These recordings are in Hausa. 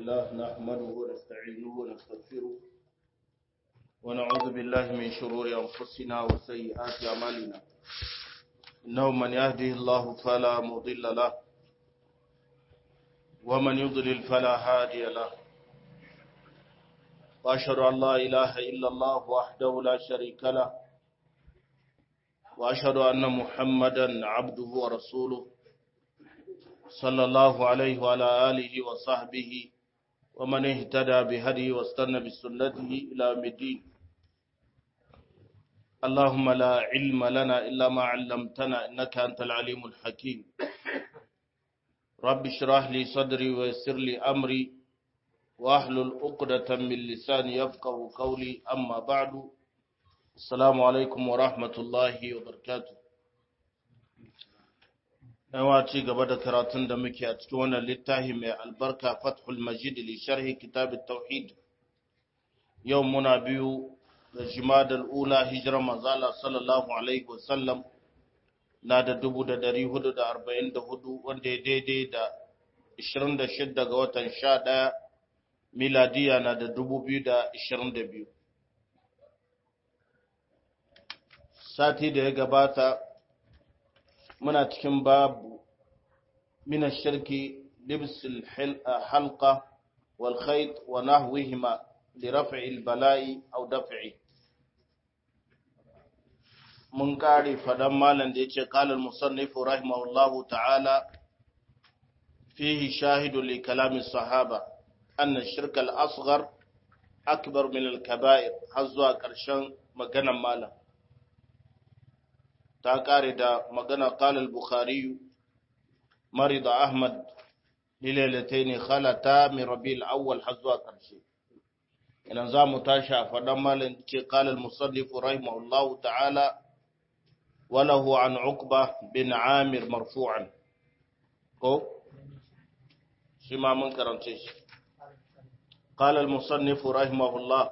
لله نحمده ونستعينه ونستغفره ونعوذ بالله من شرور أنفسنا وسيئات أعمالنا إنه من يهده الله فلا مضل له ومن يضلل فلا هادي له وأشهد أن لا إله إلا الله وحده لا شريك له وأشهد أن محمدا عبده ورسوله صلى الله عليه وعلى آله وصحبه ومن اهتدى بهديه واستنى بسنته إلى يوم الدين اللهم لا علم لنا إلا ما علمتنا إنك أنت العليم الحكيم رب اشرح لي صدري ويسر لي أمري واحلل عقدة من لساني يفقه قولي أما بعد السلام عليكم ورحمة الله وبركاته Yawa ci gaba da karatun da muke a cikin wannan littafi mai albarka Fathul Majid li sharhi kitab tauhid Yau muna biyu da Jimadal Ula hijirar manzala sallallahu alaihi wasallam na da dubu da dari hudu da arba'in da hudu wanda ya daidai da ishirin da shidda ga watan sha ɗaya miladiya na da dubu biyu da ishirin da biyu. Sati da ya gabata muna cikin babu min shirki libsul halqa wal khayt wa nahwihima li raf'i al bala'i aw daf'i mun kare fadan malam da yace qala al musannif rahimahullahu ta'ala fihi shahidu li kalami sahaba anna shirk al asghar akbar min al kaba'ir har zuwa karshen maganan malam ta kare da magana kalal bukhari marida ahmad lilalatain khalata min rabiul awwal har zuwa karshe idan za mu tashi a faɗan malin ce kalal musallif rahimahullahu ta'ala walahu an uqba bin amir marfu'an ko shi ma mun karance shi قال المصنف رحمه الله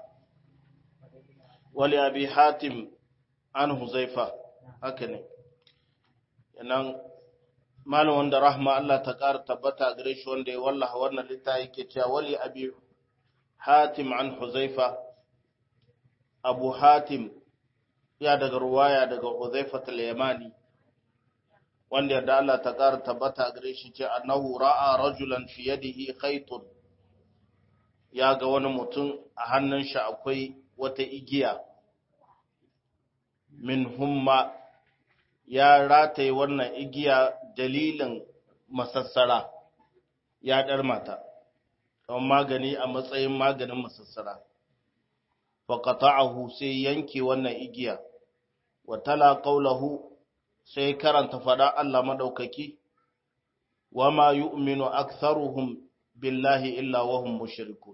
ولأبي حاتم عن حذيفة haka ne yanan malam wanda rahma Allah ta ƙara tabbata gare shi wanda ya wallaha wannan littafi yake cewa wali abi hatim an huzaifa abu hatim ya daga ruwaya daga huzaifa al-yamani wanda yadda Allah ta ƙara tabbata gare shi ce annahu ra'a rajulan fi yadihi khaytun ya ga wani mutum a hannun shi akwai wata igiya min humma ya rataye wannan igiya dalilin masassara ya ɗar mata, don magani a matsayin maganin masassara. Faƙata'ahu sai yanke wannan igiya, wa tala ƙaulahu sai karanta faɗa Allah maɗaukaki, wa ma yu'minu aktharuhum billahi illa wahum mushrikun.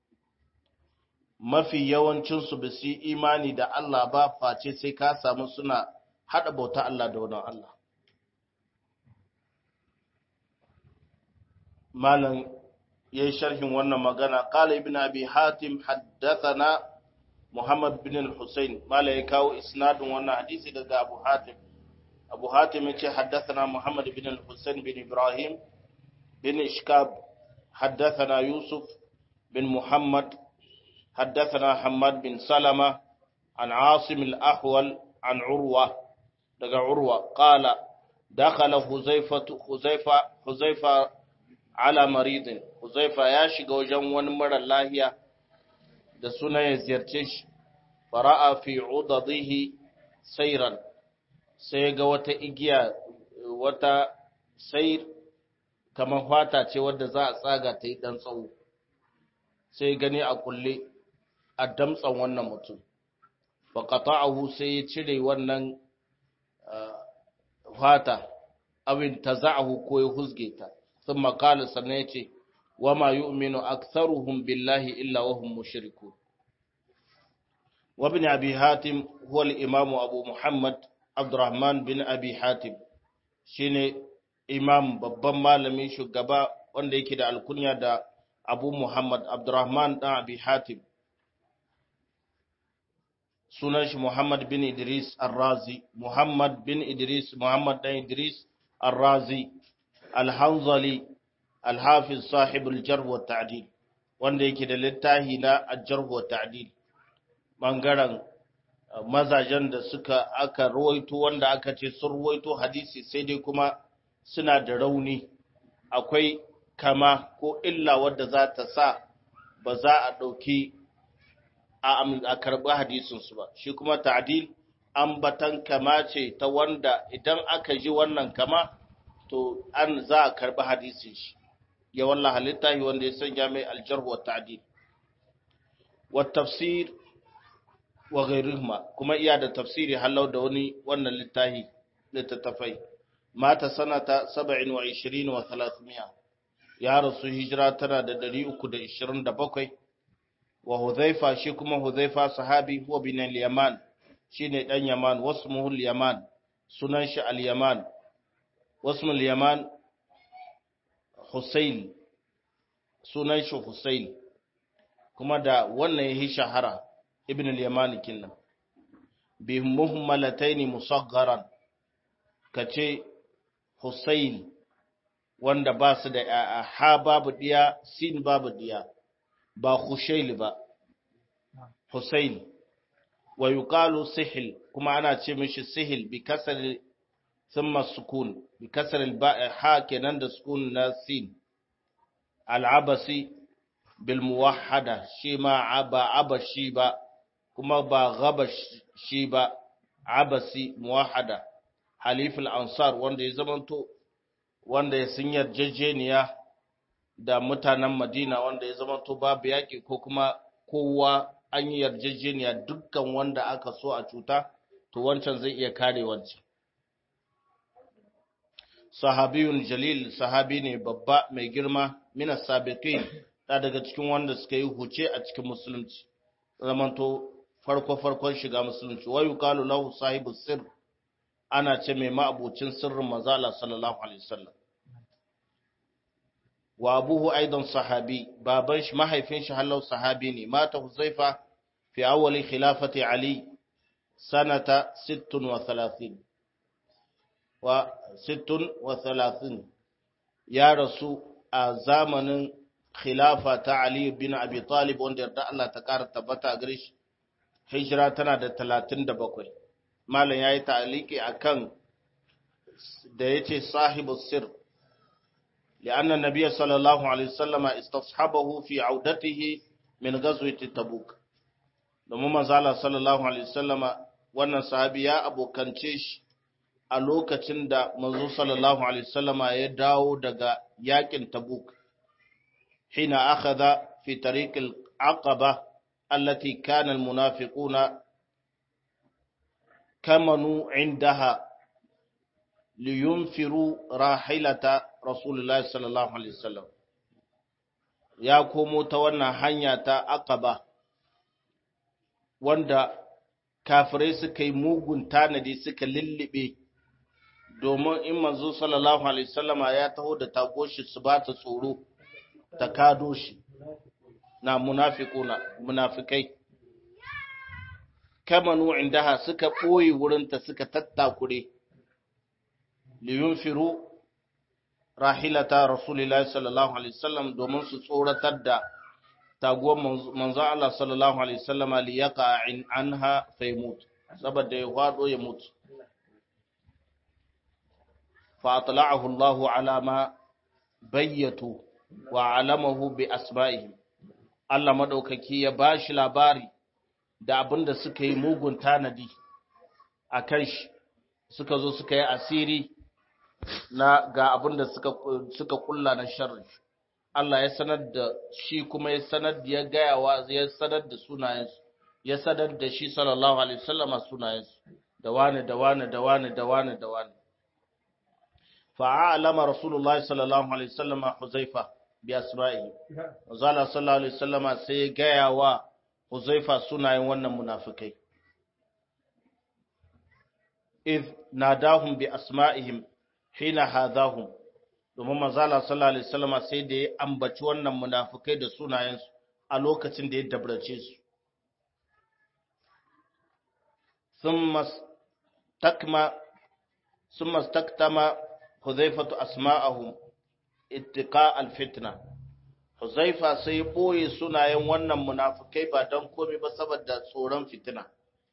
Mafi yawancinsu ba su yi imani da Allah ba face sai ka samu suna haɗa bauta Allah da wani Allah. Malam ya yi sharhin wannan magana, ƙala ibn abi hatim haddathana Muhammad bin al-Husayn, Malam ya kawo isnadin wannan hadisi daga Abu Hatim. Abu Hatim ya ce haddathana Muhammad bin al-Husayn bin Ibrahim bin Ishkab, haddathana Yusuf bin Muhammad, haddathana Hamad bin Salama, an Asim al-Ahwal, an Urwa. daga urwa qala dakhala huzaifa huzaifa huzaifa ala maridin huzaifa ya shiga wajen wani mara lahiya da suna ya ziyarce shi fara'a fi udadihi sayran sai ga wata igiya wata sayr kamar fata ce wadda za a tsaga ta yi dan tsawo sai gani a kulle a damtsan wannan mutum faqata'ahu sai ya cire wannan fata abin ta za'ahu ko ya huzge ta sun makala sannan ya ce wa ma yu'minu aktharuhum billahi illa wa hum mushrikun wa ibn abi hatim huwa al-imam abu muhammad abdurrahman bin abi hatim shine imam babban malami shugaba wanda yake da alkunya da abu muhammad abdurrahman dan abi hatim sunan shi Muhammad bin Idris Ar-Razi Muhammad bin Idris Muhammad dan Idris Ar-Razi Al-Hanzali Al-Hafiz sahib al-Jarh wa Ta'dil wanda yake da littahi na ajarhu wa ta'dil bangaren mazajen da suka aka ruwaito wanda aka ce sun ruwaito hadisi sai dai kuma suna da rauni akwai kama ko illa wadda za ta sa ba za a ɗauki a karɓi hadisinsu ba shi kuma ta'dil ambatan kama ce ta wanda idan aka ji wannan kama to an za a karɓi hadisin shi ya wallah halitta wanda ya sanya mai aljarh wa ta'dil wa tafsir wa ghairihima kuma iya da tafsiri halau da wani wannan littafi littattafai mata sanata 27 wa 300 ya rasu hijira tana da 327 wa hudhaifa shi kuma hudhaifa sahabi huwa bin al-yaman shine dan yaman wasmuhu al-yaman sunan shi al-yaman wasmu al-yaman husayl sunan shi husayl kuma da wannan yayi shahara ibn al-yamani kinnan bi muhmalataini musaggaran kace husayl wanda ba su da ha babu diya sin babu diya ba Hushail ba, Hussein, wa yuqalu sihil kuma ana ce mishi sihil bi kasar thumma sukun bi kasar ha kenan da sukun na sin al-abasi bil muwahhada shi ma ba abashi ba kuma ba gabashi ba abasi muwahhada haliful ansar wanda ya zamanto wanda ya sun yarjejeniya da mutanen Madina wanda ya zama to babu yaƙi ko kuma kowa an yi yarjejeniya dukkan wanda aka so a cuta to wancan zai iya kare wancan. Sahabiyun Jalil sahabi ne babba mai girma mina sabiqin da daga cikin wanda suka yi huce a cikin musulunci zamanto farko farkon shiga musulunci wa yuqalu lahu sahibu sirr ana ce mai ma'abucin sirrin manzo Allah sallallahu alaihi wasallam wa abuhu aidan sahabi baban shi mahaifin shi hallau sahabi ne mata huzaifa fi awwali khilafati ali sanata 36 wa 36 ya rasu a zamanin khilafa ta ali bin abi talib wanda yarda Allah ta kara tabbata gare shi hijira tana da 37 malam yayi ta'aliki akan da yace sahibu sirr لأن النبي صلى الله عليه وسلم استصحبه في عودته من غزوة تبوك domin manzala sallallahu alaihi wasallama wannan sahabi ya abokance shi a lokacin da manzo sallallahu alaihi wasallama ya dawo daga yakin tabuk hina akhadha fi tariq al-aqaba allati kana al-munafiquna kamanu indaha liyunfiru rahilata Rasulullahi sallallahu Alaihi wasallam ya komo ta wannan hanya ta aqaba wanda kafirai suka yi mugun tanadi suka lullube domin in manzo sallallahu Alaihi wasallama ya taho da tagoshi su ba ta tsoro ta kado shi na munafikuna munafikai kamanu indaha suka ɓoye wurinta suka tattakure liyunfiru rahilata rasulillahi sallallahu alaihi wasallam domin su tsoratar da taguwar manzo Allah sallallahu alaihi wasallama li yaqa in anha faymut saboda ya hado ya mutu fa atla'ahu Allah ala ma bayyatu wa alamahu bi asma'ihim Allah madaukaki ya bashi labari da abinda suka yi mugun tanadi akan shi suka zo suka yi asiri na ga abin da suka suka kulla na sharri Allah ya sanar da shi kuma ya sanar da ya gaya wa ya sanar da sunayensu ya sanar da shi sallallahu alaihi wasallama sunayensu da wani da wani da wani da wani da wani fa'alama rasulullah sallallahu alaihi wasallama huzaifa bi asma'i wazala sallallahu alaihi wasallama sai ya gaya wa huzaifa sunayen wannan munafikai إذ ناداهم بأسمائهم hina hadahum domin manzala sallallahu alaihi wasallam sai da ya ambaci wannan munafikai da sunayensu a lokacin da ya dabrace su thumma takma thumma taktama huzaifatu asma'ahum ittiqa alfitna Huzaifa sai ya ɓoye sunayen wannan munafukai ba don komai ba saboda tsoron fitina.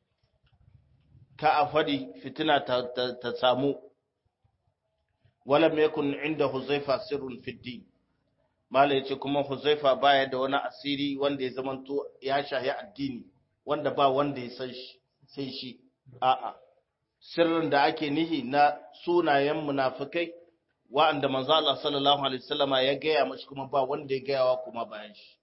Ka a faɗi fitina ta, ta, ta samu, wala yakun inda Huzaifa sirrun fiddi. Mala ya ce kuma Huzaifa baya da wani asiri wanda ya zamanto ya shahi addini, wanda ba wanda ya san shi, sai shi, a'a. Sirrin da ake nihi na sunayen munafukai wa'anda manzo Allah sallallahu alaihi wasallama ya gaya mashi kuma ba wanda ya gaya wa kuma bayan shi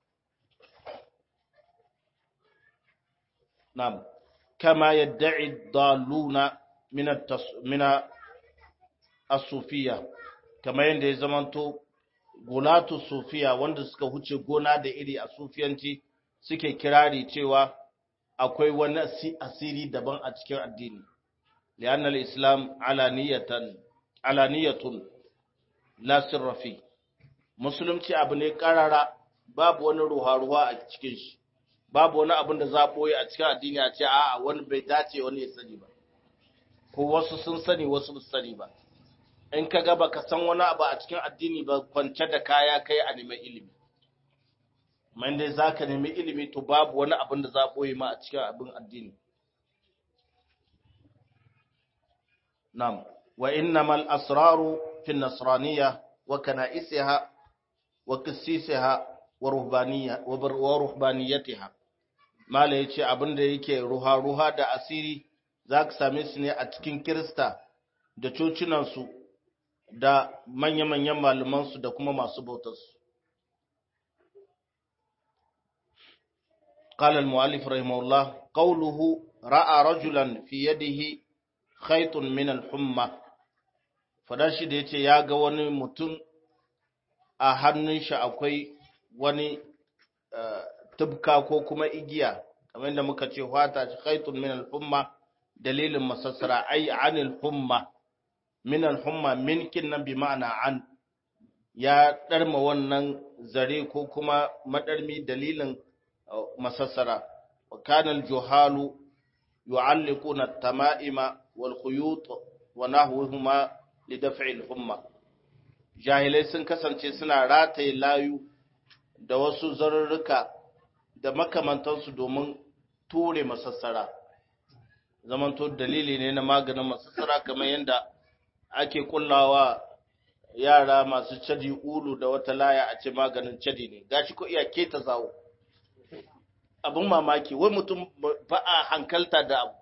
na'am kama yad'i daluna min min as-sufiyya kama yanda ya zamanto gulatu sufiya wanda suka huce gona da iri a sufiyanci suke kirari cewa akwai wani asiri daban a cikin addini li'anna al-islam alaniyatan alaniyatun la sirra fi musulunci abu ne karara babu wani ruwa-ruwa a cikin shi babu wani abin da za a boye a cikin addini a ce a'a wani bai dace wani ya sani ba ko wasu sun sani wasu ba sani ba in ka ga baka san wani abu a cikin addini ba kwance da kaya kai a neman ilimi man dai zaka nemi ilimi to babu wani abin da za a boye ma a cikin abin addini na'am wa innamal asraru في النصرانية وكنائسها وقسيسها ورهبانية ورهبانيتها ما لا yace abin da yake ruha-ruha da asiri za ka same su ne a cikin Kirista da cocinansu da manya-manyan malamansu da kuma masu bautarsu. قال المؤلف رحمه الله قوله رأى رجلا في يده خيط من الحمى fadar shi da ya ce ya ga wani mutum a hannun shi akwai wani tubka ko kuma igiya kamar yadda muka ce fata shi khaitun min al-humma dalilin masassara ai anil humma min al-humma minkin nan bi ma'ana an ya darma wannan zare ko kuma madarmi dalilin masassara wa kana al-juhalu yu'alliquna at-tama'ima wal khuyut wa nahwuhuma lidaf'il humma jahilai sun kasance suna rataye layu da wasu zarurruka da makamantansu domin ture masassara zamanto dalili ne na maganin masassara kamar yadda ake kullawa yara masu cadi ulu da wata laya a ce maganin cadi ne gashi ko iya keta zawo abin mamaki wai mutum ba a hankalta da abu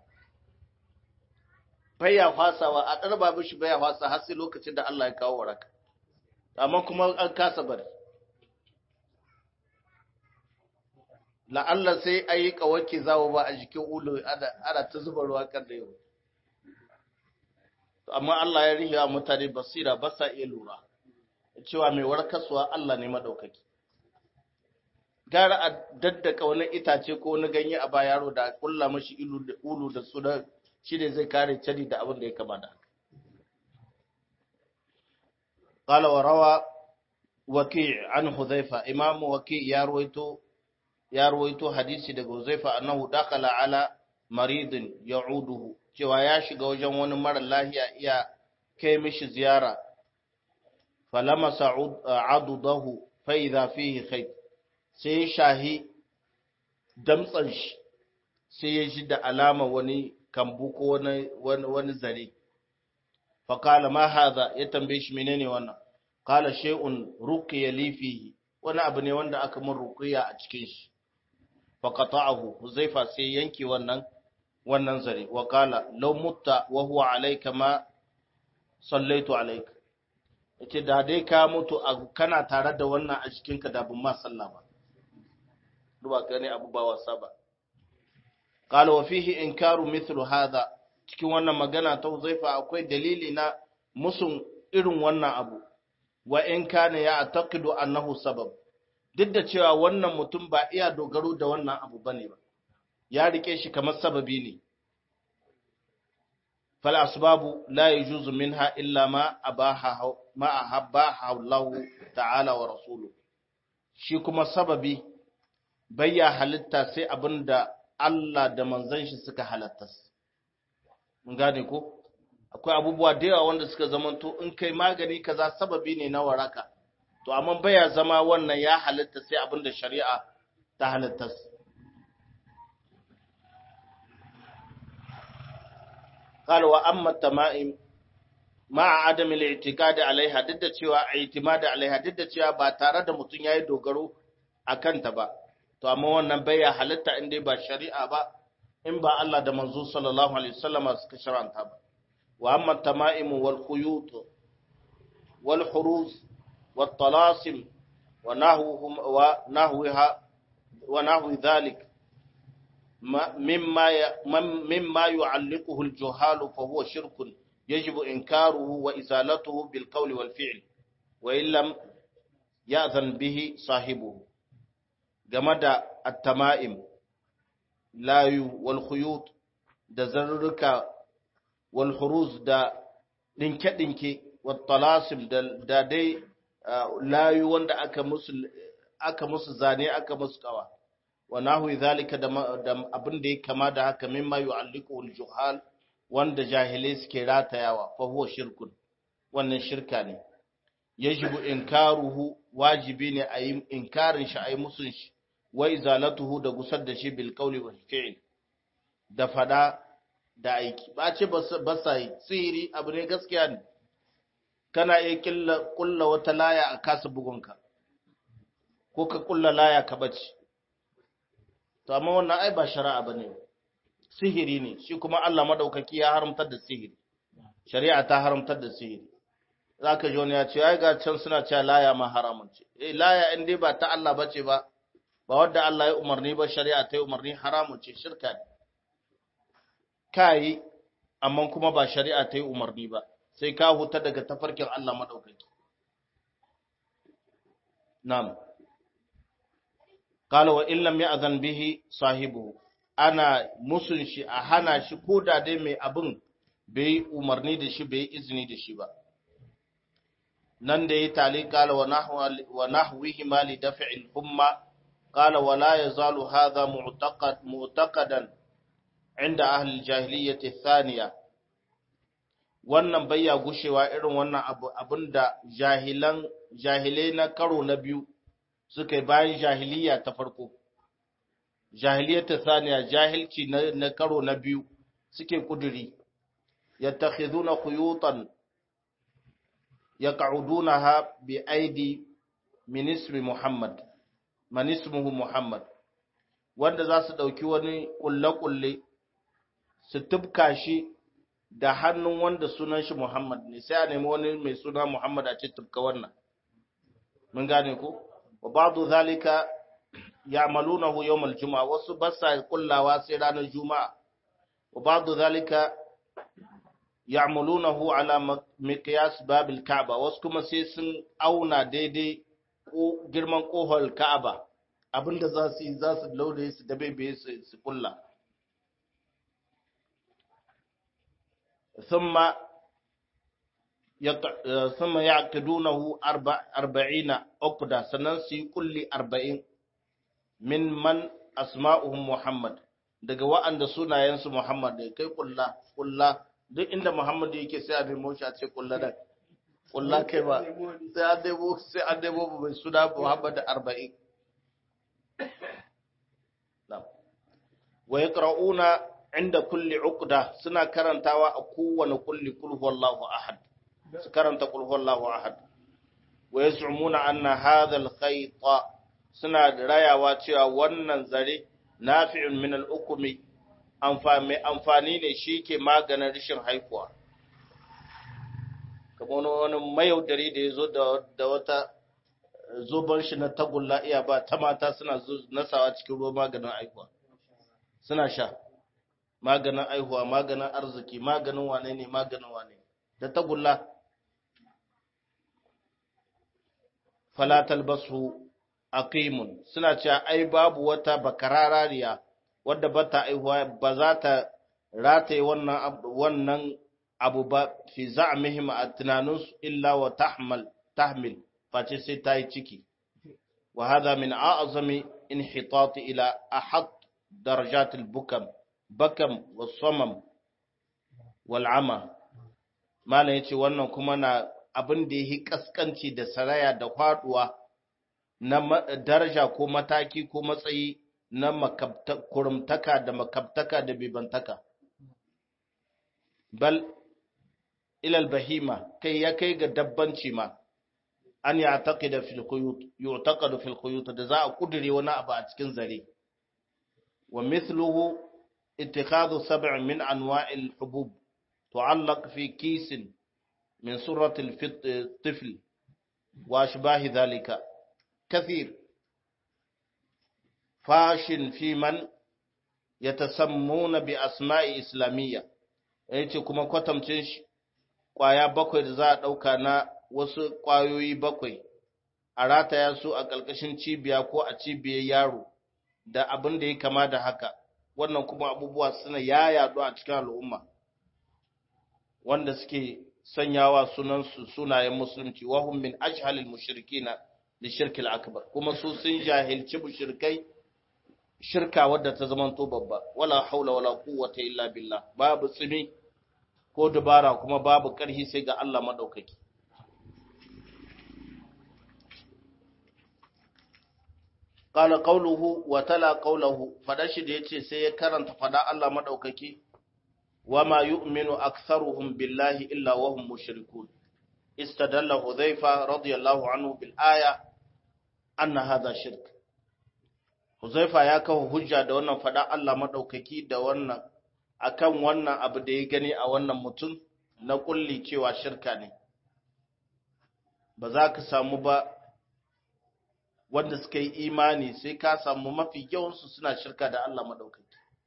baya fasawa a ɗarba mishi baya fasa har sai lokacin da Allah ya kawo waraka amma kuma an kasa bari la'alla sai a yi kawake zawo ba a jikin ulu ana ta zuba ruwa kan da yau amma Allah ya rihe mutane basira ba sa iya lura cewa mai warkaswa Allah ne madaukaki gara a daddaka wani itace ko wani ganye a ba yaro da kulla mashi ulu da su shi ne zai kare cari da abin da ya kama da haka. Ƙala wa rawa waki an Huzaifa, imamu waki ya ruwaito hadisi daga Huzaifa annahu dakala ala maridin ya uduhu, cewa ya shiga wajen wani mara lahiya iya kai mishi ziyara, falama sa'adudahu fa'iza fihi kai, sai shahi damtsan shi, sai ya ji da alama wani kambu ko wani wani zare fa kala ma hadha ya tambaye shi menene wannan kala shay'un ruqiya li fihi wani abu ne wanda aka mun ruqiya a cikin shi fa qata'ahu huzaifa sai yanke wannan wannan zare wa kala law mutta wa huwa alayka ma sallaitu alayka yace da dai ka mutu kana tare da wannan a cikin ka da ban ma sallah ba duba gane abu ba wasa ba قال وفيه إنكار مثل هذا cikin wannan magana ta Uzaifa akwai dalili na musun irin wannan abu wa in kana ya ataqidu annahu sabab duk da cewa wannan mutum ba iya dogaro da wannan abu bane ba ya rike shi kamar sababi ne fal asbabu la yajuzu minha illa ma abaha ma ahabba Allah ta'ala wa rasuluhu shi kuma sababi bayya halitta sai abinda Allah da manzan shi suka halatta mun gane ko akwai abubuwa da yawa wanda suka zamanto in kai magani kaza sababi ne na waraka to amma baya zama wannan ya halitta sai abin da shari'a ta halitta قال واما التمائم مع عدم الاعتقاد عليها duk da cewa i'timad alaiha duk da cewa ba tare da mutun yayi dogaro akan ta ba to amma wannan bai ya halitta in dai ba shari'a ba in ba Allah da manzo sallallahu alaihi wasallama suka sharanta ba wa amma tama'im wal khuyut wal huruz wat talasim wa nahwuhum wa nahwiha wa nahwi dhalik مما مما يعلقه الجهال فهو شرك يجب إنكاره وإزالته بالقول والفعل وإن لم يأذن به صاحبه جمد التمائم layu wal khuyut da zarruka wal huruz da dinke-dinke wa talasim da dai layu wanda aka musu aka musu zane aka musu kawa wa nahwi zalika da abin da ya kama da haka mimma yu'alliqu al juhal wanda jahilai suke ratayawa fa huwa shirkun wannan shirka ne yajibu inkaruhu wajibi ne a yi inkarin shi a yi musun shi wa izalatuhu da gusar da shi bil qawli wal fi'l da fada da aiki ba ce ba sa yi sihiri abu ne gaskiya ne kana iya killa kulla wata laya a kasa bugunka ko ka kulla laya ka bace to amma wannan ai ba shari'a bane sihiri ne shi kuma Allah madaukaki ya haramtar da sihiri shari'a ta haramtar da sihiri zaka ji wani ya ce ai ga can suna cewa laya ma haramun ce eh laya in dai ba ta Allah bace ba ba wadda Allah ya umarni ba shari'a ta yi umarni haramun ce shirka ne kai amma kuma ba shari'a ta yi umarni ba sai ka huta daga tafarkin Allah madaukaki na'am qala wa illam ya'zan bihi sahibu ana musun shi a hana shi ko da dai mai abin bai umarni da shi bai izini da shi ba nan da ya tali qala wa nahwihi ma li daf'il humma قال ولا يزال هذا معتقد معتقدا عند أهل الجاهلية الثانية wannan bayya gushewa irin wannan abu abinda jahilan jahilai na karo na biyu suka yi bayan jahiliya ta farko jahiliya ta saniya jahilci na, na karo na biyu suke kuduri yattakhiduna khuyutan yaq'udunaha bi aidi min ismi muhammad man ismuhu Muhammad wanda za su ɗauki wani ƙulle-ƙulle su tubka shi da hannun wanda sunan shi Muhammad ne sai a nemi wani mai suna Muhammad a ce tubka wannan mun gane ku wa ba'du zalika ya'malunahu yawm al-jum'a wasu ba sa kullawa sai ranar juma'a wa ba'du zalika ya'malunahu ala miqyas babil ka'ba wasu kuma sai sun auna daidai girman ƙofar Ka'aba abinda za su yi za su laude su da bebe su kulla. Thumma ya ƙidunahu arba'ina uqda sannan su yi kulli arba'in min man asma'uhum Muhammad daga wa'anda sunayensu Muhammad da kai kulla kulla duk inda Muhammad yake sai a nemo shi a ce kulla da kulla kai ba sai an debo sai an debo mai suna Muhammad arba'in wa yaqra'una inda kulli uqda suna karantawa a kowane kulli kul huwallahu ahad su karanta kul huwallahu ahad wa yaz'umuna anna hadha al-khayt suna rayawa cewa wannan zare nafi'un min al-ukmi amfani amfani ne shi ke maganin rashin haihuwa kamar wani mayaudari da ya zo da wata zoban shi na tagulla iya ba ta mata suna nasawa cikin ruwa maganin aihuwa suna sha maganin aihuwa maganin arziki maganin wane ne maganin wane da tagulla falatal basu aqimun suna cewa ai babu wata bakararariya wadda bata aihuwa ba za ta rataye wannan wannan abu ba fi za'mihim a tunaninsu illa wa tahmal tahmil face sai ta yi ciki wa hadha min a'zami inhitat ila ahad darajat al-bukam bakam was-samam wal-ama malan yace wannan kuma na abin da yi kaskanci da saraya da faduwa na daraja ko mataki ko matsayi na kurumtaka da makabtaka da bibantaka bal ilal bahima kai ya kai ga dabbanci ma an ya taqida fil quyut yu'taqadu fil quyut da za a kudure wani abu a cikin zare wa mithluhu ittikhadhu sab' min anwa'il hubub tu'allaq fi kisin min surati al-tifl wa ashbahi dhalika kathir fashin fi man yatasammuna bi asma'i islamiyya yace kuma kwatamcin shi kwaya bakwai da za a dauka na wasu kwayoyi bakwai a rataya su a ƙarƙashin cibiya ko a cibiyar yaro da abin da ya kama da haka wannan kuma abubuwa suna ya yaɗu a cikin al'umma wanda suke sanyawa sunansu sunayen musulunci wahum min ajhalil mushrikina li shirkil akbar kuma su sun jahilci mushrikai shirka wadda ta zamanto babba wala haula wala quwwata illa billah babu tsimi ko dubara kuma babu ƙarhi sai ga Allah madaukaki qala qawluhu wa tala qawluhu fada shi da yace sai ya karanta fada Allah madaukaki wama yu'minu aktharuhum billahi illa wa hum mushrikun istadalla hudhayfa radiyallahu anhu bil aya anna hadha shirk hudhayfa ya kawo hujja da wannan fada Allah madaukaki da wannan akan wannan abu da ya gani a wannan mutum na kulli cewa shirka ne ba za ka samu ba wanda suka yi imani sai ka samu mafi yawansu suna shirka da Allah maɗaukaki.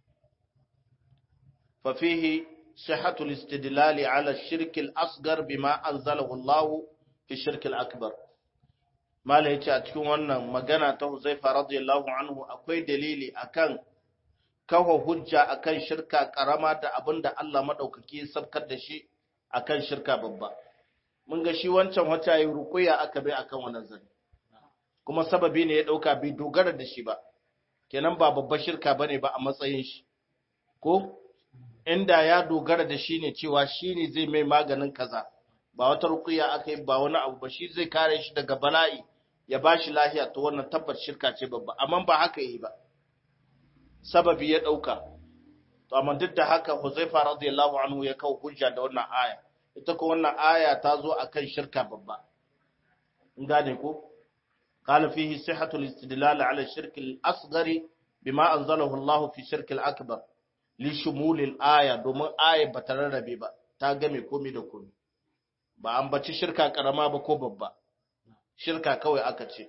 Fafihi shahatul istidlali ala shirkil asgar bima anzalahu Allah fi shirkil akbar. Mala yace a cikin wannan magana ta Huzaifa radiyallahu anhu akwai dalili akan kawo hujja akan shirka karama da abinda Allah maɗaukaki ya sabkar da shi akan shirka babba. Mun ga shi wancan wata yi rukuya aka bai akan wannan zane. kuma sababi ne ya ɗauka bai dogara da shi ba, kenan ba babbar shirka ba ne ba a matsayin shi, ko inda ya dogara da shi ne cewa shi ne zai mai maganin kaza, ba wata rukuya aka yi ba wani abu ba shi zai kare shi daga bala'i ya ba shi lahiya ta wannan tabbas shirka ce babba, amma ba haka yi ba, sababi ya ɗauka. To, amma duk da haka Huzaifa radiyallahu anhu ya kawo hujja da wannan aya, ita ko wannan aya ta zo akan shirka babba. In gane ko? قال فيه صحة الاستدلال على الشرك الأصغر بما أنزله الله في الشرك الأكبر لشمول الآية دومن آية بترربي با تاغمي كومي da komi ba an baci shirka karama ba ko babba shirka kawai aka ce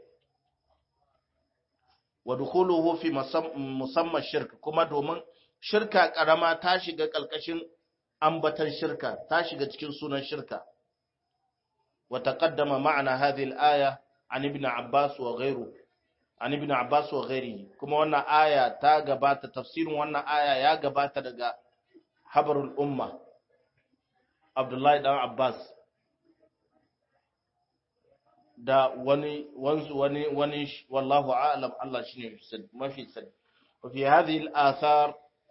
wa dukhuluhu fi musamman shirk kuma domin shirka karama ta shiga kalkashin ambatan shirka ta shiga cikin sunan shirka wa taqaddama ma'ana hadhihi al-aya an ibn Abbas wa ghairu an ibn Abbas wa ghairihi kuma wannan aya ta gabata tafsirin wannan aya ya gabata daga habarul umma Abdullahi dan Abbas da wani wanzu wani wani wallahu a'lam Allah shine mafi sani wa fi hadhihi al-athar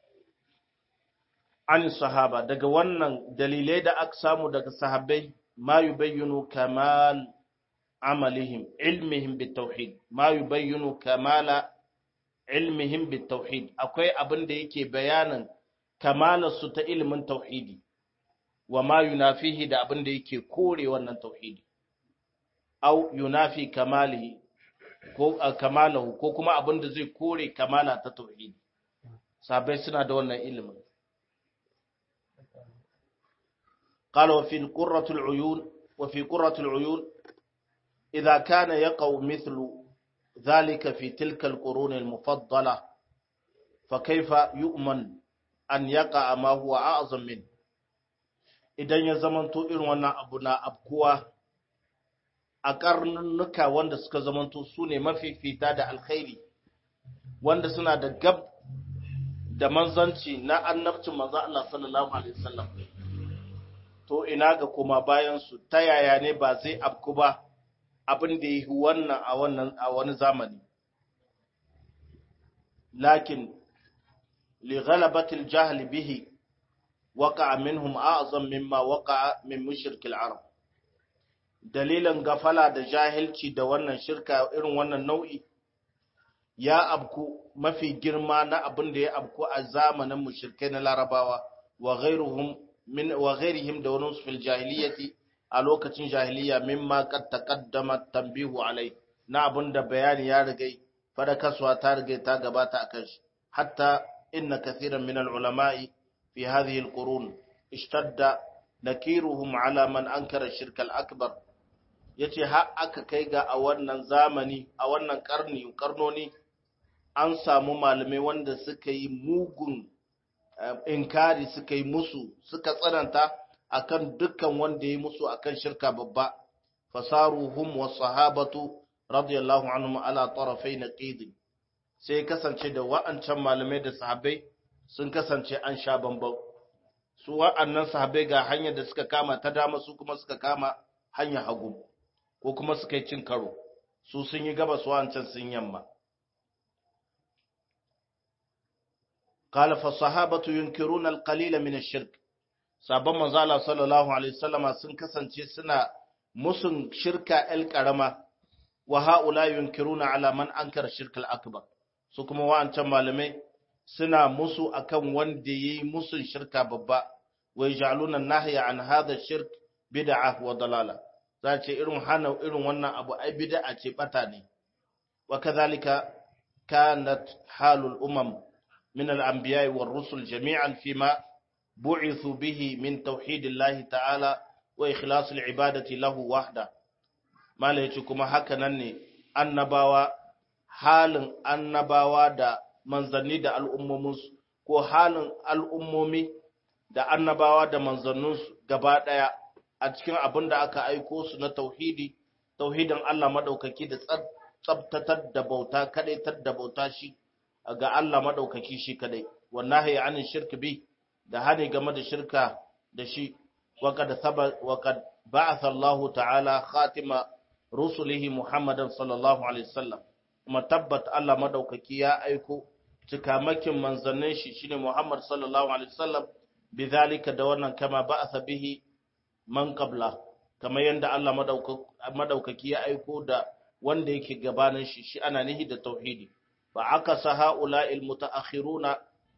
an sahaba daga wannan dalilai da aka samu daga sahabbai ma yubayyinu kamal عملهم علمهم بالتوحيد ما يبين كمال علمهم بالتوحيد akwai abin da yake bayanin kamalar su ta ilimin tauhidi wa ma yunafihi da abin da yake kore wannan tauhidi au yunafi kamalihi ko kamalahu ko kuma abin da zai kore kamala ta tauhidi sabai suna da wannan ilimin قال وفي القرة العيون وفي قرة العيون إذا كان يقع مثل ذلك في تلك القرون المفضلة فكيف يؤمن أن يقع ما هو أعظم منه idan ya zamanto irin wannan abu na abkuwa a karnuka wanda suka zamanto su ne mafifita da alkhairi wanda suna da gab da manzanci na annabcin manzo Allah sallallahu alaihi wasallam to ina ga kuma bayan su ta yaya ne ba zai abku ba abin da yi wannan a wannan a wani zamani lakin li ghalabatil jahl bihi waqa'a minhum a'zam mimma waqa'a min mushrikil arab dalilin gafala da jahilci da wannan shirka irin wannan nau'i ya abku mafi girma na abin da ya abku a zamanin mushrikai na larabawa wa ghairuhum min wa ghairihim da wani fil jahiliyyati a lokacin jahiliya mimma qad taqaddama tanbihu alai na abin da bayani ya rigai fadakaswa ta rigai ta gabata akan shi hatta inna kathiran min al ulama'i fi hadhihi al qurun ishtadda nakiruhum ala man ankara shirka al akbar yace har aka kai ga a wannan zamani a wannan karni karnoni an samu malamai wanda suka yi mugun inkari suka yi musu suka tsananta akan dukkan wanda ya musu akan shirka babba fasaruhum was sahabatu radiyallahu anhum ala tarafai naqid sai kasance da wa'ancan malamai da sahabbai sun kasance an sha bambam su wa'annan sahabbai ga hanyar da suka kama ta dama su kuma suka kama hanyar hagu ko kuma suka yi cin karo su sun yi gabas wa'ancan sun yamma قال فالصحابة ينكرون القليل من الشرك sabon manzo Allah sallallahu alaihi wasallama sun kasance suna musun shirka el karama wa haula yunkiruna ala man ankara shirka al-akbar su kuma wa'ancan malamai suna musu akan wanda yayi musun shirka babba wa yaj'aluna nahya an hadha shirk bid'ah wa dalala za ce irin hana irin wannan abu ai bid'a ce bata ne wa kadhalika kanat halul umam من الأنبياء والرسل جميعا فيما بعثوا به من توحيد الله تعالى وإخلاص العبادة له وحده ما ليتكم هكذا annabawa halin annabawa da manzanni da al'ummominsu ko halin al'ummomi da annabawa da manzanninsu gaba ɗaya a cikin abin da aka aiko su na tauhidi tauhidin Allah maɗaukaki da tsabtatar da bauta kaɗaitar da bauta shi ga Allah maɗaukaki shi kadai wannan hayi anin shirki bi da hani game da shirka da shi waqad saba waqad ba'atha Allah ta'ala khatima rusulihi Muhammadan sallallahu alaihi wasallam kuma tabbat Allah maɗaukaki ya aiko cikamakin manzannin shi shine Muhammad sallallahu alaihi wasallam bidhalika da wannan kama ba'atha bihi man qabla kamar yanda Allah maɗaukaki ya aiko da wanda yake gabanin shi shi ana nihi da tauhidi فعكس هؤلاء المتأخرون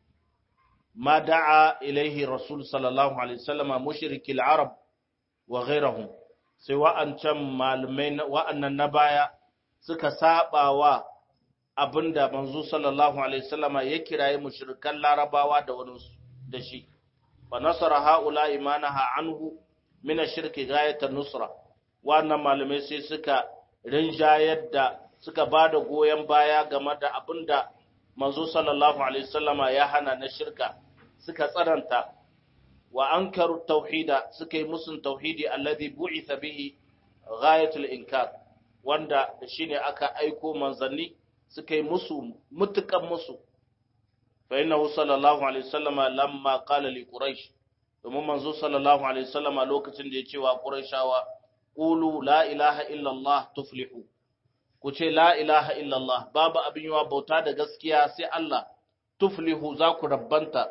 ما دعا إليه الرسول صلى الله عليه وسلم مشرك العرب وغيرهم سواء كم معلمين وأن النبايا suka saba wa abinda manzo sallallahu alaihi wasallama ya kiraye mushrikan larabawa da wani da shi fa nasara haula imanaha anhu min ash-shirki ghayatan nusra wannan malamai sai suka rinjayar da suka ba da goyon baya game da abin da manzo sallallahu alaihi wasallama ya hana na shirka suka tsananta wa ankaru tauhida suka yi musun tauhidi alladhi bu'itha bihi ghayatul inkar wanda shine aka aiko manzanni suka yi musu mutukan musu fa innahu sallallahu alaihi wasallama lamma qala li quraish domin manzo sallallahu alaihi wasallama lokacin da ya ce wa quraishawa qulu la ilaha illa allah tuflihu ku ce la ilaha illallah babu abin yawa bauta da gaskiya sai Allah tuflihu za ku rabbanta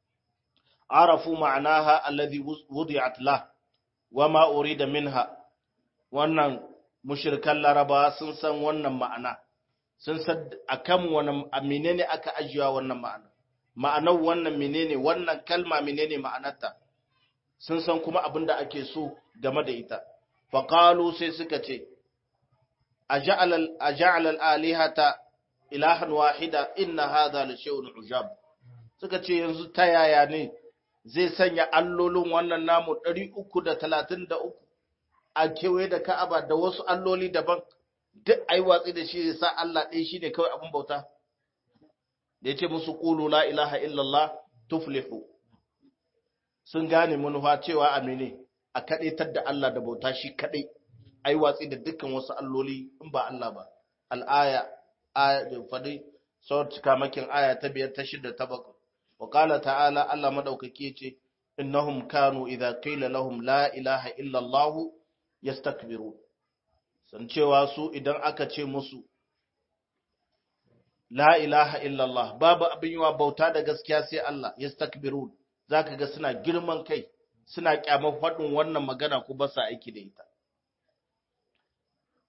arafu ma'anaha alladhi wudi'at la wa ma urida minha wannan mushrikan laraba sun san wannan ma'ana sun san akan wani menene aka ajiya wannan ma'ana ma'anar wannan menene wannan kalma menene ma'anarta sun san kuma abin da ake so game da ita faqalu sai suka ce أجعل, أجعل الآلهة إلها واحدة إن هذا لشيء عجاب suka ce yanzu ta yaya ne zai sanya allolin wannan namu 333 a kewaye da ka'aba da wasu alloli daban duk ai watsi da shi zai sa Allah ɗaya shi ne kawai abin bauta da ya ce musu ƙulu la ilaha illallah tuflihu sun gane manufa cewa amine a kaɗaitar da Allah da bauta shi kaɗai ai watsi da dukkan wasu alloli in ba Allah ba al'aya aya da fadi sau cikamakin aya ta biyar ta shida ta bakwai wa qala ta'ala Allah madaukaki ce innahum kanu idza qila lahum la ilaha illa Allah yastakbirun san cewa su idan aka ce musu la ilaha illa Allah babu abin yawa bauta da gaskiya sai Allah yastakbirun zaka ga suna girman kai suna kyamar faɗin wannan magana ko ba sa aiki da ita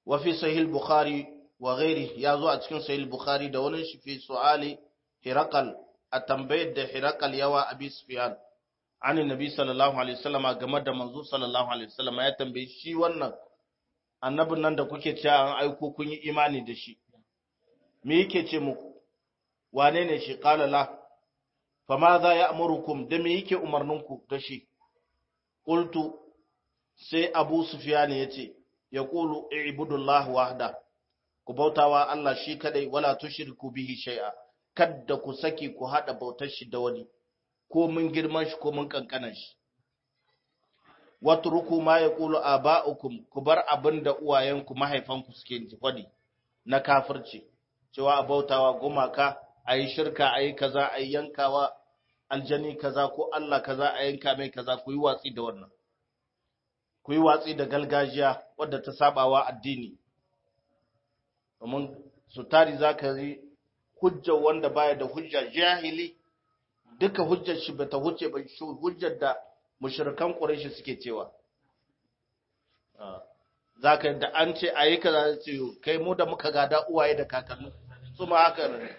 wa fi sahih bukhari wa ghairi ya zo a cikin sahih bukhari da wani shi fi su'ali hirakal a tambayar da hirakal yawa abi sufyan an nabi sallallahu alaihi wasallama game da manzo sallallahu alaihi wasallama ya tambaye shi wannan annabin nan da kuke cewa an aiko kun yi imani da shi me yake ce muku wane ne shi qala la fa ma za ya'murukum da me yake umarninku da shi qultu sai abu sufyan yace yaqulu ibudullah wahda ku bautawa Allah shi kadai wala tushriku bihi shay'a kadda ku saki ku hada bautar shi da wani ko mun girman shi ko mun kankanan shi watruku ma yaqulu aba'ukum ku bar abinda uwayenku mahaifanku suke faɗi na kafirci cewa a bautawa gumaka ayi shirka ayi kaza ayi yankawa aljani kaza ko Allah kaza a yanka mai kaza ku yi watsi da wannan ku yi watsi da galgajiya wadda ta sabawa addini domin su tari zaka yi hujjar wanda baya da hujja jahili duka hujjar shi bata huce ba shi hujjar da mushrikan quraishi suke cewa zaka da an ce ayi kaza ce kai mu da muka gada uwaye da kakanni su ma haka ne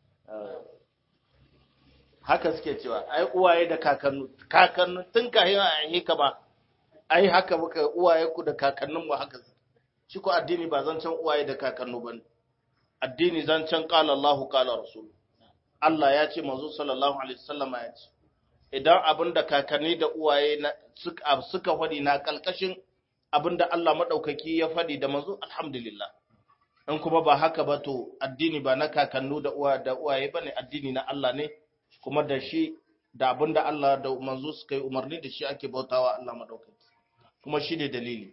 haka suke cewa ai uwaye da kakanni kakanni tun kahin a yi ka ba ai haka muka uwaye ku da kakannin mu haka shi ko addini ba zan can uwaye da kakannu bane addini zan can qala Allahu qala rasul Allah ya ce manzo sallallahu alaihi wasallam ya ce idan abinda kakanni da uwaye na suka suka fadi na kalkashin abinda Allah madaukaki ya fadi da manzo alhamdulillah in kuma ba haka ba to addini ba na kakannu da uwa da uwaye bane addini na Allah ne kuma da shi da abinda Allah da manzo suka yi umarni da shi ake bautawa Allah madaukaki kuma shi ne dalili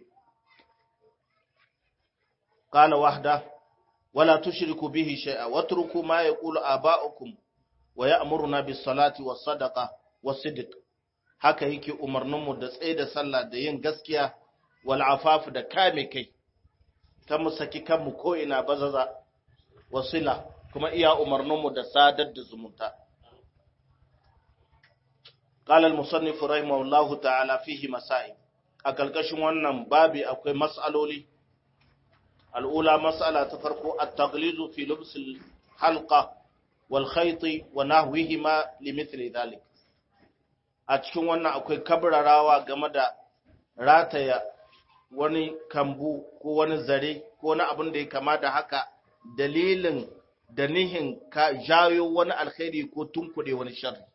qala wahda wala tushriku bihi shay'a watruku ma yaqulu aba'ukum wa ya'muruna bis salati was sadaqa was sidq haka yake umarnin mu da tsaye da sallah da yin gaskiya wal afaf da kame kai kan mu saki kanmu ko ina bazaza wasila kuma iya umarnin mu da sadar da zumunta قال المصنف رحمه الله تعالى فيه مسائل a ƙarƙashin wannan babi akwai mas'aloli al'ula mas'ala ta farko at-taghlizu fi lubs al-halqa wal khayt wa nahwihima li mithli dhalik a cikin wannan akwai kabrarawa game da rataya wani kambu ko wani zare ko wani abin da ya kama da haka dalilin da nihin ka jayo wani alkhairi ko tunkuɗe wani sharri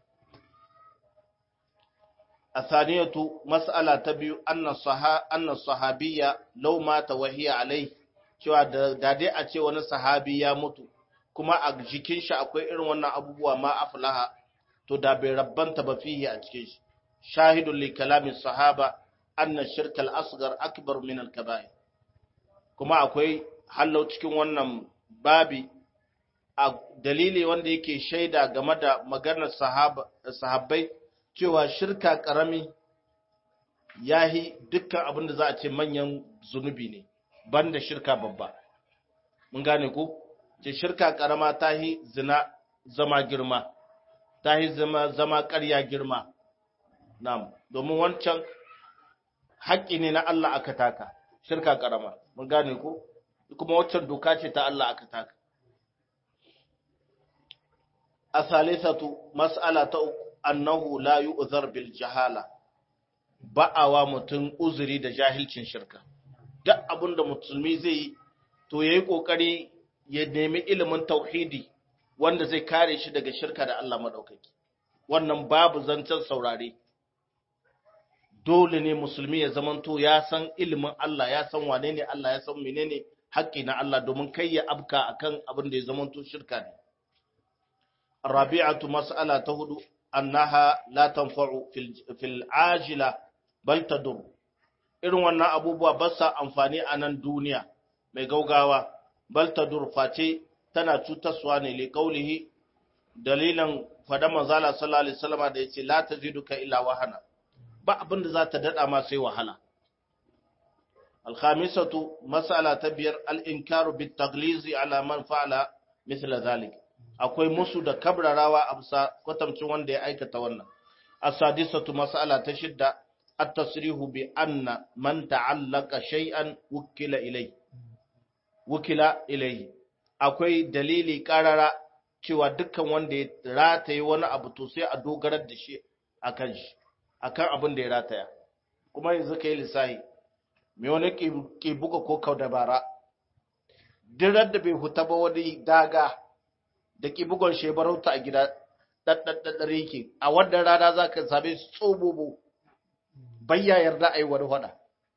الثانية مسألة تبيو أن الصحا أن الصحابية لو مات وهي عليه cewa da dai a ce wani sahabi ya mutu kuma a jikin shi akwai irin wannan abubuwa ma aflaha to da bai rabbanta ba fihi a cikin shi shahidun li kalamin sahaba anna shirka al-asghar akbar min al-kaba'ir kuma akwai hallau cikin wannan babi a dalili wanda yake shaida game da maganar sahabbai cewa shirka ƙarami ya yi dukkan abin da za a ce manyan zunubi ne banda shirka babba mun gane ku ce shirka ƙarama ta yi zina zama girma ta yi zama, zama ƙarya girma nam domin wancan haƙƙi ne na Allah aka taka shirka ƙarama mun gane ku kuma wancan doka ce ta Allah aka taka a salisatu mas'ala ta uku annahu la yu'zar bil jahala ba'awa mutum uzuri da jahilcin shirka duk abinda musulmi zai yi to yayi kokari ya nemi ilimin tauhidi wanda zai kare shi daga shirka da Allah madaukaki wannan babu zancen saurare dole ne musulmi ya zamanto ya san ilimin Allah ya san wane ne Allah ya san menene haƙƙi na Allah domin kai ya abka akan abin da ya zamanto shirka ne الرابعة مسألة تهدو annaha la tanfa'u fil ajila bal tadur irin wannan abubuwa ba sa amfani a nan duniya mai gaugawa bal tadur face tana cutarwa ne li qaulihi dalilan fada manzala sallallahu alaihi wasallam da yace la taziduka illa wahana ba abin da za ta dada ma sai wahala الخامسة مسألة تبير الإنكار بالتغليظ على من فعل مثل ذلك akwai musu da kabrarawa a bisa kwatamcin wanda ya aikata wannan as-sadisatu mas'ala ta shidda at-tasrihu bi anna man ta'allaka shay'an wukila ilay wukila ilayhi akwai dalili karara cewa dukkan wanda ya rataye wani abu to sai a dogarar da shi akan shi akan abin da ya rataya kuma yanzu kai lissahi me wani ke buga ko kau dabara dirar da bai huta ba wani daga da ke bugon shebarauta a gida ɗaɗɗaɗɗaɗɗare yake a wannan rana za ka same su tsobobo bayya yarda a yi wani hada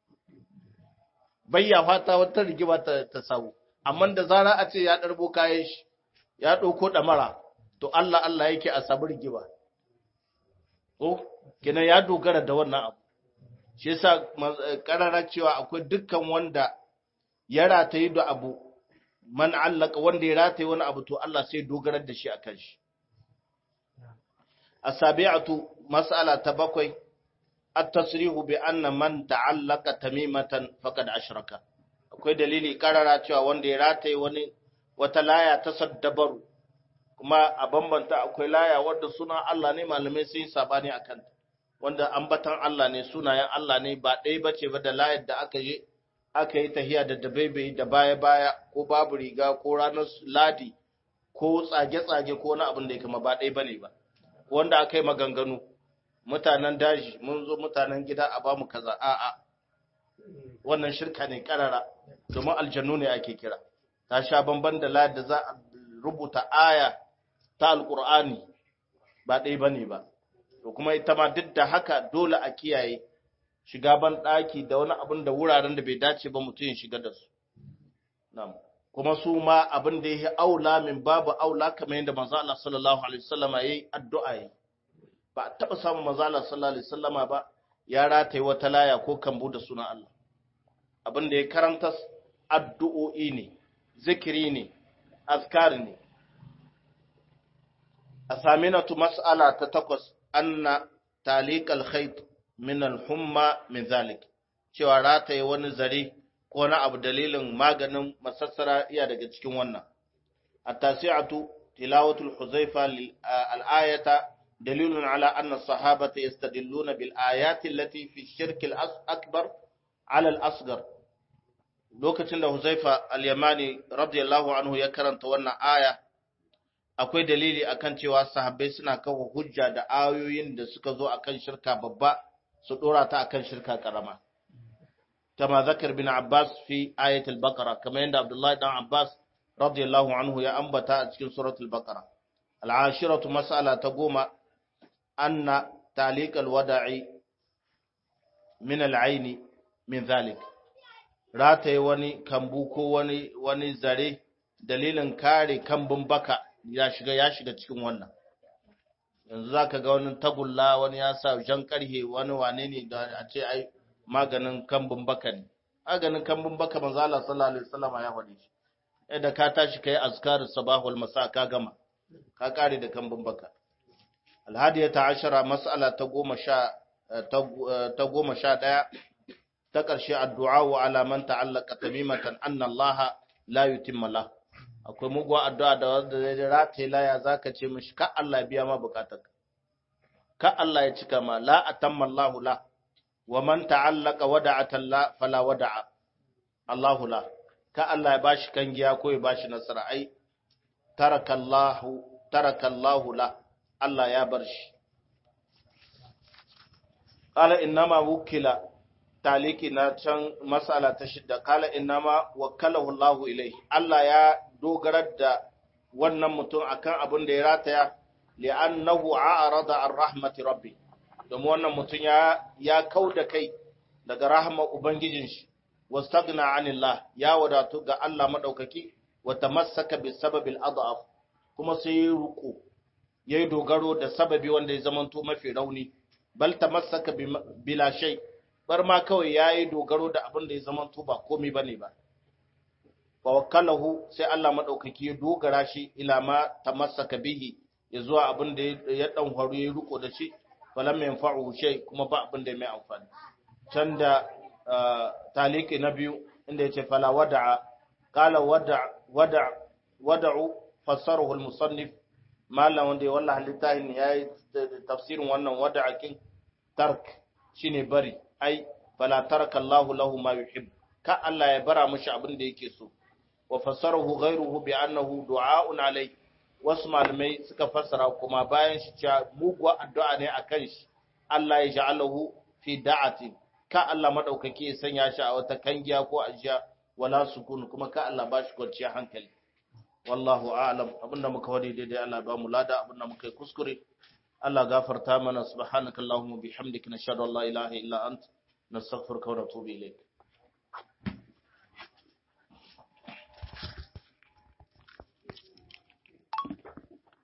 bayya fata wata rigima ta, ta samu amma da zara a ce ya ɗarbo kayan shi ya ɗauko ɗamara to Allah Allah yake a samu rigima ko kenan ya dogara da wannan abu shi yasa karara cewa akwai dukkan wanda ya rataye da abu man allaka wanda ya rataye wani abu to Allah sai dogarar da shi akan shi asabi'atu mas'ala ta bakwai at-tasrihu bi anna man ta'allaka tamimatan faqad ashraka akwai dalili karara cewa wanda ya rataye wani wata laya ta saddabaru kuma a bambanta akwai laya wanda suna Allah ne malamai sun yi sabani akan wanda ambatan Allah ne sunayen Allah ne ba ɗaya bace ba da layar da aka yi aka yi tahiya da dabaibai da baya-baya ko babu riga ko ranar ladi ko tsage-tsage ko wani abin da ya kama ba ɗaya bane ba wanda aka yi maganganu mutanen daji mun zo mutanen gida a bamu kaza a'a wannan shirka ne karara domin aljannu ne ake kira ta sha bamban da layar da za a rubuta aya ta alkur'ani ba ɗaya bane ba to kuma ita ma duk da haka dole a kiyaye shiga ban ɗaki da wani abin da wuraren da bai dace ba mutum ya shiga da su. Kuma su ma abin da ya yi aula min babu aula kamar yadda manzo Allah sallallahu alaihi wasallama yayi addu'a yi. Ba a taɓa samun manzo Allah sallallahu alaihi wasallama ba ya rataye wata laya ko kambu da sunan Allah. Abin da ya karanta addu'o'i ne, zikiri ne, azkari ne. A saminatu mas'ala ta takwas anna taliqal khayt min al-humma min zalik cewa rataye wani zare ko na abu dalilin maganin masassara iya daga cikin wannan at-tasi'atu tilawatul huzaifa al-ayata dalilun ala anna as-sahabata yastadilluna bil ayati allati fi shirk al-akbar ala al-asghar lokacin da huzaifa al-yamani radiyallahu anhu ya karanta wannan aya akwai dalili akan cewa sahabbai suna kawo hujja da ayoyin da suka zo akan shirka babba su dora ta akan shirka karama kama zakar bin Abbas fi ayatul baqara kama yanda Abdullahi dan Abbas radiyallahu anhu ya ambata a cikin suratul baqara al-ashiratu mas'ala ta goma anna taliq al-wada'i min al-aini min zalik rataye wani kambu ko wani wani zare dalilin kare kambun baka ya shiga ya shiga cikin wannan yanzu za ka ga wani tagulla wani ya sa jan karhe wani wane ne da a ce ai maganin kambun baka ne maganin kambun baka manzo Allah sallallahu alaihi wasallam ya faɗi shi yadda ka tashi kai azkarus sabah wal masa ka gama ka kare da kambun baka alhadiyata ashara mas'ala ta goma sha ta goma sha ɗaya ta ƙarshe addu'a wa ala man ta'allaka tamimatan anna Allah la yutimma lahu akwai muguwa addu'a da wanda zai rataye laya za ka ce mishi ka Allah biya ma bukatarka ka Allah ya cika ma la atamma Allahu la wa man ta'allaka wada'atan la fala wada'a Allahu la ka Allah ya bashi kangiya ko ya bashi nasara ai taraka Allahu taraka Allahu la Allah ya bar shi qala innama wukila taliki na can masala ta shidda kala innama wakkalahu Allahu ilaihi Allah ya dogarar da wannan mutum akan abin da ya rataya li'annahu a'rada an rahmati rabbi domin wannan mutum ya ya kauda kai daga rahmar ubangijin shi wastagna anillah ya wadatu ga Allah madaukaki wa tamassaka bi sababil adaf kuma sai ya ruku yayi dogaro da sababi wanda ya zamanto mafi rauni bal tamassaka bila shay bar ma kawai yayi dogaro da abin da ya zamanto ba komai bane ba fawakkalahu sai Allah madaukaki ya dogara shi ila ma tamassaka bihi ya zuwa abin da ya dan faru ya riko da shi falam yanfa'u shay kuma ba abin da mai amfani can da taliki na biyu inda yace fala wada'a qala wada' wada' wada'u fassarahu al-musannif malam wanda ya wallahi littafin yayi tafsirin wannan wada'akin tark shine bari ai fala taraka Allahu lahu ma yuhib ka Allah ya bara mishi abin da yake so wa fassarahu ghayruhu bi annahu du'a'un alai wasu malamai suka fassara kuma bayan shi cewa muguwa addu'a ne akan shi Allah ya ja'alahu fi da'atin ka Allah madaukake ya sanya shi a wata kangiya ko ajiya wala sukun kuma ka Allah ba shi kwanciyar hankali wallahu a'lam abinda muka wadi daidai Allah ba mu lada abinda muka yi kuskure Allah gafarta mana subhanakallahumma bihamdika nashhadu an la ilaha illa ant nastaghfiruka wa natubu ilayk